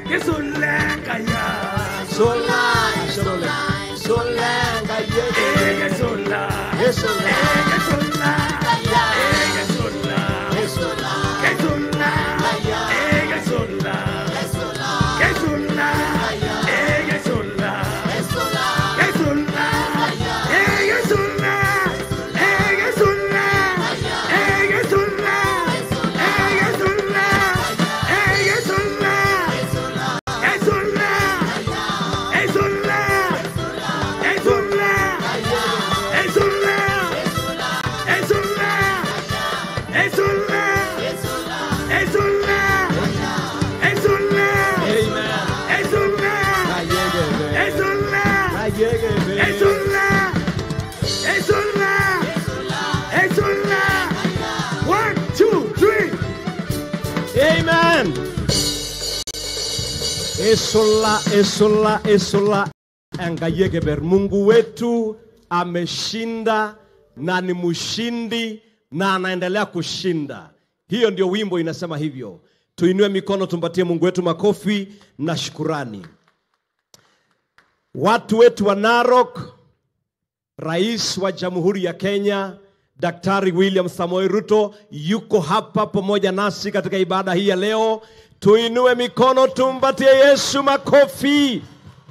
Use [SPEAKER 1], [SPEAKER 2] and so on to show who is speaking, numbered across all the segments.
[SPEAKER 1] Gesulenga ya.
[SPEAKER 2] Sola, sola, sola, gayege.
[SPEAKER 1] Gesula.
[SPEAKER 2] Esola,
[SPEAKER 1] Gesula. Gesula.
[SPEAKER 2] esola,
[SPEAKER 1] Gesula. Gesula. Gesula. Gesula. Gesula. Gesula. Gesula. Gesula. Gesula. Gesula. Esulla! Esulla! Esulla! Esulla! Esulla! Esulla! Esulla! Esulla!
[SPEAKER 2] Amen.
[SPEAKER 1] Esulla!
[SPEAKER 2] Gayege, be.
[SPEAKER 1] Esulla!
[SPEAKER 2] Gayege, be.
[SPEAKER 1] Esulla! Esulla! Esulla! One, two, three.
[SPEAKER 2] Amen. Esola, esola, esola. Angayegeber. Mungu wetu ameshinda na ni mshindi na anaendelea kushinda. Hiyo ndio wimbo inasema hivyo. Tuinue mikono, tumpatie Mungu wetu makofi na shukurani. Watu wetu wa Narok, Rais wa Jamhuri ya Kenya Daktari William Samoei Ruto yuko hapa pamoja nasi katika ibada hii ya leo. Tuinue mikono tumpatie Yesu makofi.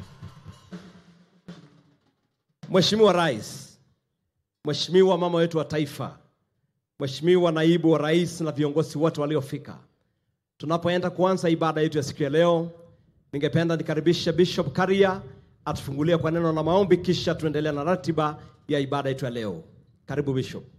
[SPEAKER 2] Mheshimiwa Rais, Mheshimiwa mama wetu wa taifa, Mheshimiwa naibu wa rais na viongozi wote waliofika, tunapoenda kuanza ibada yetu ya siku ya leo, ningependa nikaribishe Bishop Karia atufungulie kwa neno la maombi, kisha tuendelea na ratiba ya ibada yetu ya leo. Karibu Bishop.